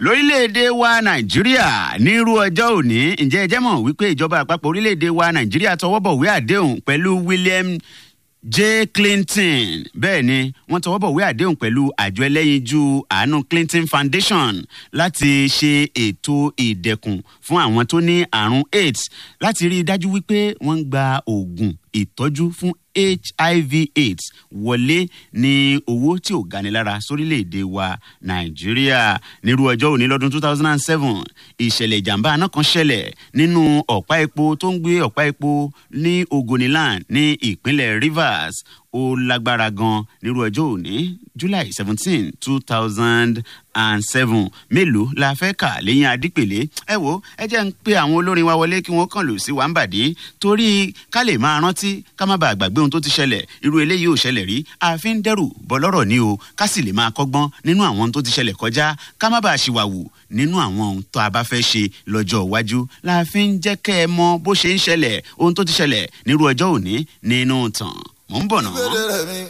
lórílẹ̀‐èdè wa nàìjíríà nírú ọjọ́ òní ǹjẹ́ ẹ jẹ́ mọ̀ wípé ìjọba àpapọ̀ orílẹ̀‐èdè wa nàìjíríà tọwọ́ bọ̀wé àdéhùn pẹ̀lú william j clinton bẹ́ẹ̀ ni wọ́n tọwọ́ bọ̀wé àdéhùn pẹ̀lú àjọ ẹlẹ́yinjú àánú clinton foundation láti ṣe ètò ìdẹ̀kùn fún àwọn tó ní àrùn aids láti rí i dájú wípé wọ́n ń gba oògùn ìtọ́jú fún hiv aids wọlé ní owó tí ò ganilára sórílẹ̀‐èdè wa nàìjíríà nírú ọjọ́ òní lọ́dún two thousand and seven ìṣẹ̀lẹ̀ ìjàmbá aná kan ṣẹlẹ̀ nínú ọ̀pá epo tó ń gbé ọ̀pá epo ní ogoniland ní ìpínlẹ̀ rivers ó lágbára gan nírú ọjọ́ òní july seventeen two thousand and seven mélòó la fẹ́ kà lẹ́yìn adípèlé ẹ wo ẹ jẹ́ ń pe àwọn olórin wa wọlé kí wọ́n kàn lù sí wàǹbàdì torí ká lè máa rántí ká má bàa gbàgbé ohun tó ti ṣẹlẹ̀ irú eléyìí ò ṣẹlẹ̀ rí àfi ń dẹ́rù bọ́lọ́rọ̀ ni o ká sì lè máa kọ́gbọ́n nínú àwọn ohun tó ti ṣẹlẹ̀ kọjá ká má bàa ṣìwàwù nínú àwọn ohun tó a bá fẹ́ ṣe lọ́jọ́ iwájú la fi ń jẹ́ kẹ́ ẹ mọ bó ṣe ń ṣẹlẹ̀ ohun tó ti ṣẹlẹ̀ nírú ọjọ́ òní nínú tàn mò ń bọ̀ náà.